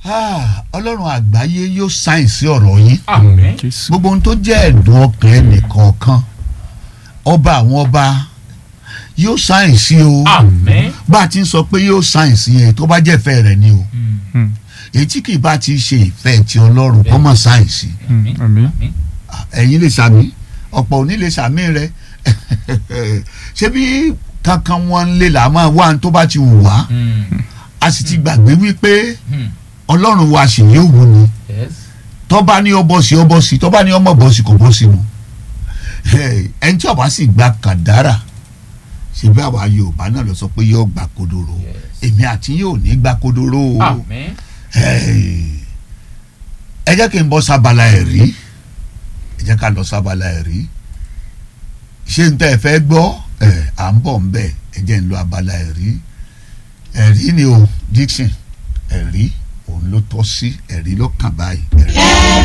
Ah, ọlọ́run àgbáyé yóò sáyẹ̀nsì ọ̀rọ̀ yín àmín jésù gbogbo ohun tó jẹ́ ẹ̀dùn ọkàn ẹnìkọ̀ọ̀kan ọba àwọn ọba yóò sáyẹ̀nsì o àmín bá a ti ń sọ pé yóò sáyẹ̀nsì yẹn tó bá jẹ́ ìfẹ́ rẹ̀ ni o Mm. èyí tí kì í bá ti ṣe ìfẹ́ ti ọlọ́run kọ́ mọ̀ sáyẹ̀nsì àmín àmín àmín ẹ̀yin lè sàmì ọ̀pọ̀ òní lè sàmì rẹ̀ ṣé bí kankan wọn lè là máa wá ní tó bá ti wù wá Mm. a sì ti gbàgbé wípé Mm. ọlọ́run wa sì yóò wù ni yes tọ́ba ní ọbọ̀ sí ọbọ̀ sí tọ́ba ní ọmọ bọ̀ sí kò bọ́ sínú ẹni tí ọba sì gba kàdárà ṣebí àwa yorùbá náà lọ sọ pé yóò gba kodoro Yes. èmi àti yóò ní gba kodoro o àmín Hey. ẹ jẹ́ kí n bọ́ sábàlá ẹ̀ rí ẹ jẹ́ ká lọ sábàlá ẹ̀ rí ṣé n tẹ́ ẹ fẹ́ gbọ́ ẹ à ń bọ̀ ń bẹ̀ ẹ jẹ́ n lọ abala ẹ̀ rí ẹ̀rí ni o Dixon ẹ̀rí òun ló tọ́ sí ẹ̀rí ló kàn báyìí ẹ̀rí.